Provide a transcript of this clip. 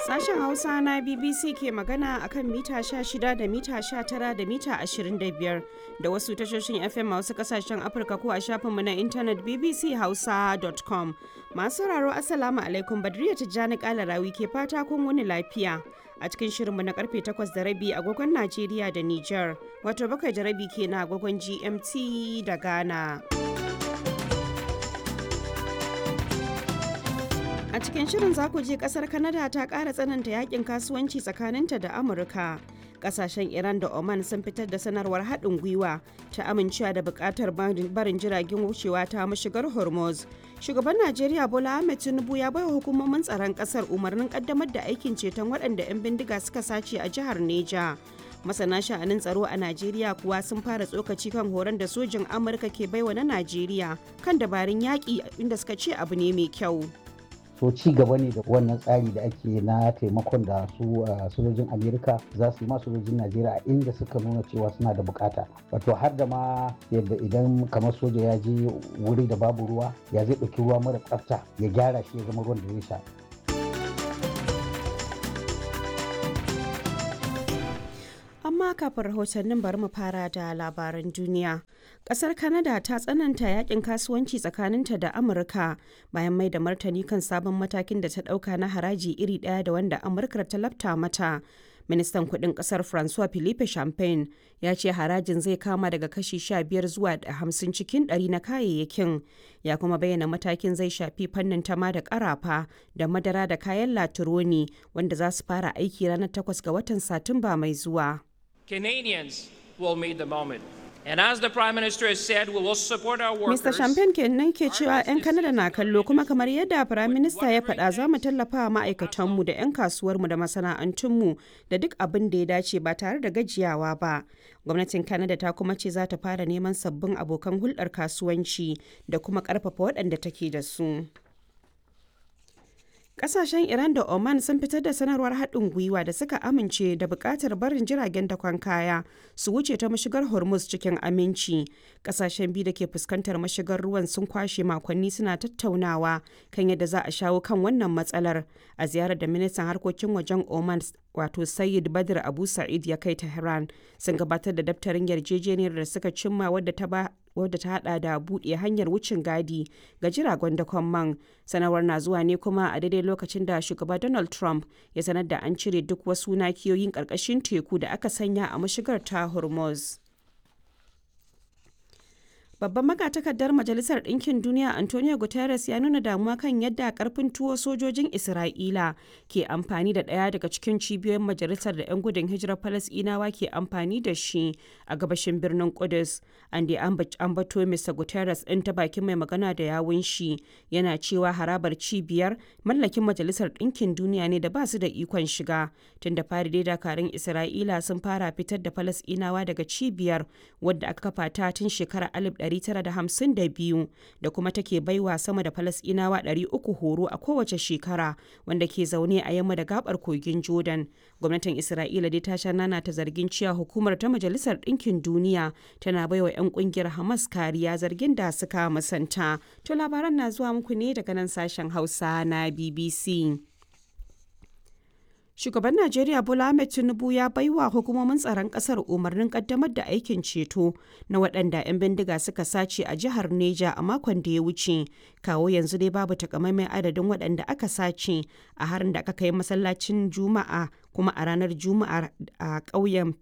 Sashen Hausa na BBC ke magana akan mita 16 da mita 19 da mita 25 da wasu tashoshin FM a wasu kasashen Afirka ko a shafinmu na intanet bbchausa.com. Masu sauraro Assalamu alaikum Badriya Tijjani Kalarawi ke fata kun wuni lafiya. A cikin shirinmu na karfe 8 da rabi agogon Najeriya da Nijar, wato bakwai da rabi ke na agogon GMT da Ghana. A cikin shirin za ku je kasar Canada ta ƙara tsananta yakin kasuwanci tsakaninta da Amurka. Kasashen Iran da Oman sun fitar da sanarwar haɗin gwiwa ta amincewa da buƙatar barin jiragen wucewa ta mashigar Hormuz. Shugaban Najeriya Bola Ahmed Tinubu ya baiwa hukumomin tsaron ƙasar umarnin ƙaddamar da aikin ceton waɗanda 'yan bindiga suka sace a jihar Neja. masana sha'anin tsaro a najeriya kuwa sun fara tsokaci kan horon da sojin amurka ke baiwa na najeriya kan dabarun yaƙi inda suka ce abu ne mai kyau so ci gaba ne da wannan tsari da ake na taimakon da su sojojin amerika za su yi ma sojojin najeriya a inda suka nuna cewa suna da bukata wato har da ma yadda idan kamar soja ya je wuri da babu ruwa ya zai ɗauki ruwa mara tsafta ya gyara shi ya zama ruwan da zai sha amma kafin rahotannin bari mu fara da labaran duniya kasar canada ta tsananta yakin kasuwanci tsakaninta da amurka bayan mai da martani kan sabon matakin da ta dauka na haraji iri daya da wanda amurka ta lafta mata ministan kudin kasar francois philippe champagne ya ce harajin zai kama daga kashi 15 zuwa 50 cikin 100 na kayayyakin ya kuma bayyana matakin zai shafi fannin tama da karafa da madara da kayan latironi wanda za su fara aiki ranar 8 ga watan satumba mai zuwa Canadians will meet the moment. And as the Prime Minister has said, we will support our workers. Mr. Champagne kenan ke cewa 'yan Kanada na kallo kuma kamar yadda Prime Minister ya faɗa za mu tallafa wa ma'aikatanmu da 'yan kasuwarmu da masana'antunmu da duk abin da ya dace ba tare da gajiyawa ba. Gwamnatin Canada ta kuma ce za ta fara neman sabbin abokan hulɗar kasuwanci da kuma ƙarfafa waɗanda take da su. Kasashen Iran da Oman sun fitar da sanarwar haɗin gwiwa da suka amince da buƙatar barin jiragen dakon kaya su wuce ta mashigar Hormuz cikin aminci. Kasashen biyu da ke fuskantar mashigar ruwan sun kwashe makonni suna tattaunawa kan yadda za a shawo kan wannan matsalar a ziyarar da ministan harkokin wajen Oman wato Sayyid Badr Abu Sa'id ya kai Tehran sun gabatar da daftarin yarjejeniyar da suka cimma wadda ta ba wadda ta hada da buɗe hanyar wucin gadi ga jiragen dakon man sanarwar na zuwa ne kuma a daidai lokacin da shugaba donald trump ya sanar da an cire duk wasu nakiyoyin ƙarƙashin teku da aka sanya a mashigar ta hormuz Babban magatakardar Majalisar Ɗinkin Duniya Antonio Guterres ya nuna damuwa kan yadda karfin tuwo sojojin Isra'ila ke amfani da ɗaya daga cikin cibiyoyin majalisar da 'yan gudun hijirar Falasɗinawa ke amfani da shi a gabashin birnin Kudus. An da ambato Mr. Guterres ɗin ta bakin mai magana da yawun shi yana cewa harabar cibiyar mallakin Majalisar Ɗinkin Duniya ne da ba su da ikon shiga. Tun da fari dai dakarun Isra'ila sun fara fitar da Falasɗinawa daga cibiyar wadda aka kafa ta tun shekarar 1952 da kuma take baiwa sama da falasɗinawa 300 horo a kowace shekara wanda ke zaune a yamma da gabar kogin jordan gwamnatin isra'ila dai ta sha nana ta zargin cewa hukumar ta majalisar ɗinkin duniya tana baiwa 'yan kungiyar hamas kariya zargin da suka musanta to labaran na zuwa muku ne daga nan sashen hausa na bbc Shugaban Najeriya Bola Ahmed Tinubu ya baiwa hukumomin tsaron kasar umarnin kaddamar da aikin ceto na waɗanda 'yan bindiga suka sace a jihar Neja a makon da ya wuce. Kawo yanzu dai babu takamaiman adadin waɗanda aka sace a harin da aka kai masallacin Juma'a kuma a ranar Juma'a a ƙauyen